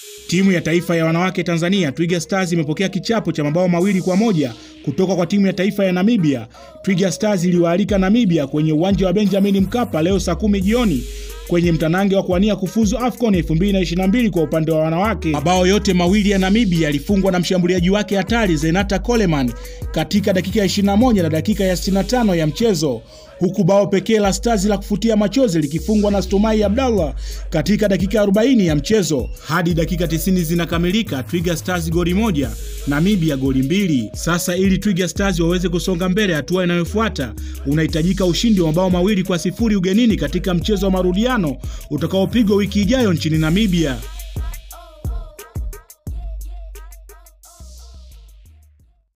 Timu ya taifa ya wanawake Tanzania Twiga Stars imepokea kichapo cha mabao mawili kwa moja kutoka kwa timu ya taifa ya Namibia. Twiga Stars iliwaalika Namibia kwenye uwanja wa Benjamin Mkapa leo saa kumi jioni kwenye mtanange wa kuwania kufuzu AFCON 2022 kwa upande wa wanawake. Mabao yote mawili ya Namibia yalifungwa na mshambuliaji wake hatari Zenata Coleman katika dakika ya 21 na dakika ya 65 ya mchezo, huku bao pekee la Stars la kufutia machozi likifungwa na Stomai Abdallah katika dakika 40 ya mchezo. Hadi dakika 90 zinakamilika, Twiga Stars goli moja, Namibia goli mbili. Sasa ili Twiga Stars waweze kusonga mbele hatua inayofuata, unahitajika ushindi wa mabao mawili kwa sifuri ugenini katika mchezo wa marudiano utakaopigwa wiki ijayo nchini Namibia.